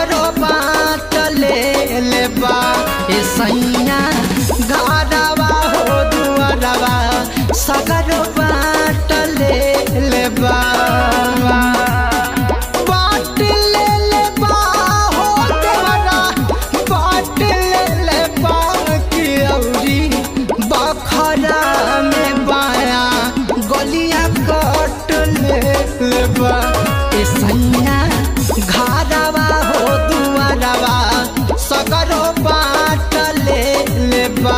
सगरो बाट ले लेबा ए सैया घरवा हो दुआरवा सगरो बाट ले लेबा बाट ले लेबा हो देवरा बाट ले लेबा कि औरी बखरा में बाया गलिया कट ले लेबा ए सैया घरवा हो दुआरवा सगरो बाट ले लेबा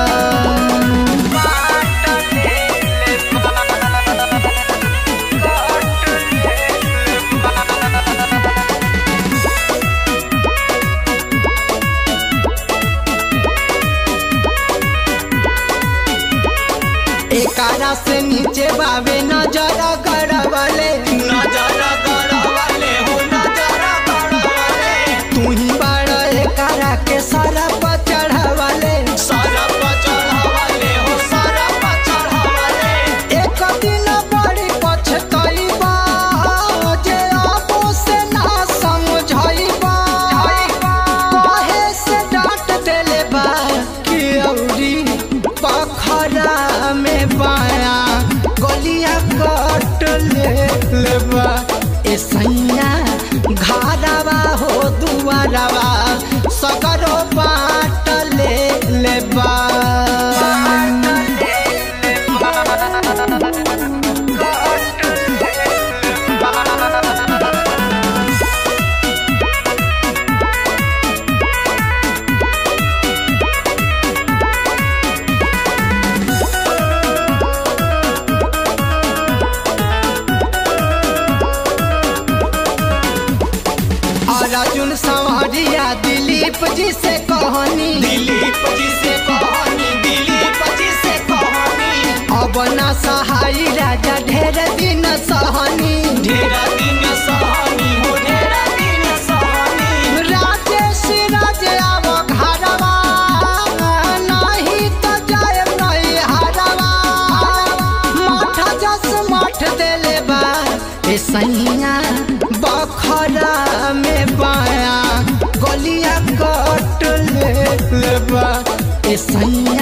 एकारा से नीचे बावे नजर गड़बले नजर गड़बले हो नजर गड़बले तू ही बड़ एकारा के सरप चढ़वले सरप चढ़वले हो सरप चढ़वले एक दिन बड़ी पछतैबा जे आपो से ना समझैबा कहे से डांट देले बा कि औरी पखरा में बाया गलिया कट ले लेबा ए सैया घरवा हो दुआरवा सगरो बाट ले लेबा और अर्जुन संवरिया दिलीप जी से कहनी दिलीप जी से कहानी दिलीप जी से कहानी अब ना सहाई राजा ढेर दिन सहनी ढेर दिन सहनी हो ढेर दिन सहनी राजेश राज आव घरवा नहीं तो जाए नहीं हरवा मठ जस मठ देले बा ए सैया बखरा में बाया गलिया कट ले लेबा ए सैया